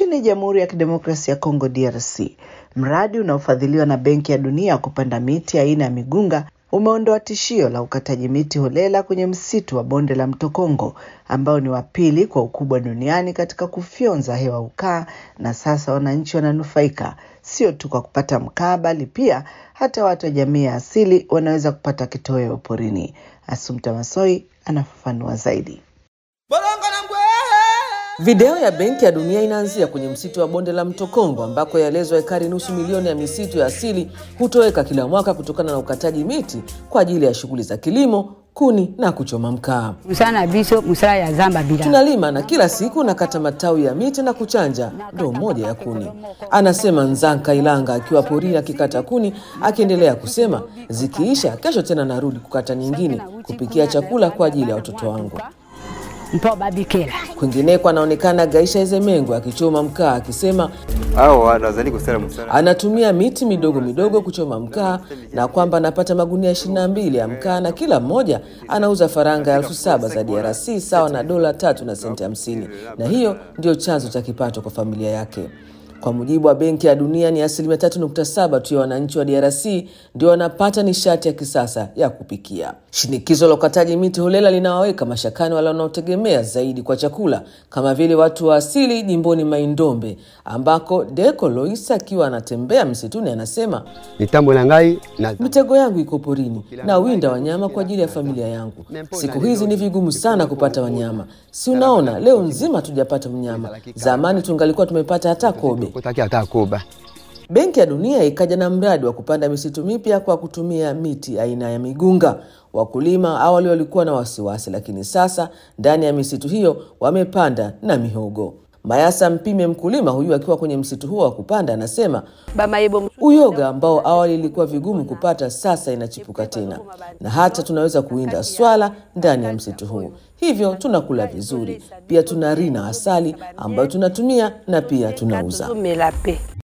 Nchini Jamhuri ya Kidemokrasia ya Kongo DRC, mradi unaofadhiliwa na Benki ya Dunia wa kupanda miti aina ya migunga umeondoa tishio la ukataji miti holela kwenye msitu wa bonde la mto Kongo ambao ni wa pili kwa ukubwa duniani katika kufyonza hewa ukaa, na sasa wananchi wananufaika sio tu kwa kupata mkaa, bali pia hata watu wa jamii ya asili wanaweza kupata kitoweo porini. Asumta Masoi anafafanua zaidi. Video ya Benki ya Dunia inaanzia kwenye msitu wa bonde la mto Kongo ambako yaelezwa ekari nusu milioni ya misitu ya asili hutoweka kila mwaka kutokana na ukataji miti kwa ajili ya shughuli za kilimo, kuni na kuchoma mkaa. musana biso musala ya zamba bila Tunalima na kila siku nakata matawi ya miti na kuchanja ndoo moja ya kuni, anasema Nzanka Ilanga akiwa porini akikata kuni, akiendelea kusema zikiisha, kesho tena narudi kukata nyingine kupikia chakula kwa ajili ya watoto wangu. mpo babikela Kwingineko anaonekana Gaisha Ezemengo akichoma mkaa akisema awo wanazani kusala musala anatumia miti midogo midogo kuchoma mkaa na kwamba anapata magunia 22 ya mkaa na kila mmoja anauza faranga elfu saba za DRC sawa na dola tatu na senti hamsini, na hiyo ndio chanzo cha kipato kwa familia yake. Kwa mujibu wa Benki ya Dunia, ni asilimia 3.7 tu ya wananchi wa DRC ndio wanapata nishati ya kisasa ya kupikia. Shinikizo la ukataji miti holela linawaweka mashakani wale wanaotegemea zaidi kwa chakula kama vile watu wa asili jimboni Maindombe, ambako Deko Loisa akiwa anatembea msituni anasema mitambo na ngai na mitego yangu iko porini na winda wanyama kwa ajili ya familia yangu. Siku hizi ni vigumu sana kupata wanyama, si unaona, leo nzima hatujapata mnyama. Zamani tungalikuwa tumepata hata kobe. kutaki hata koba Benki ya Dunia ikaja na mradi wa kupanda misitu mipya kwa kutumia miti aina ya migunga. Wakulima awali walikuwa na wasiwasi, lakini sasa ndani ya misitu hiyo wamepanda na mihogo. Mayasa Mpime, mkulima huyu akiwa kwenye msitu huo wa kupanda, anasema uyoga ambao awali ilikuwa vigumu kupata sasa inachipuka tena, na hata tunaweza kuwinda swala ndani ya msitu huu, hivyo tunakula vizuri. Pia tuna rina asali ambayo tunatumia na pia tunauza.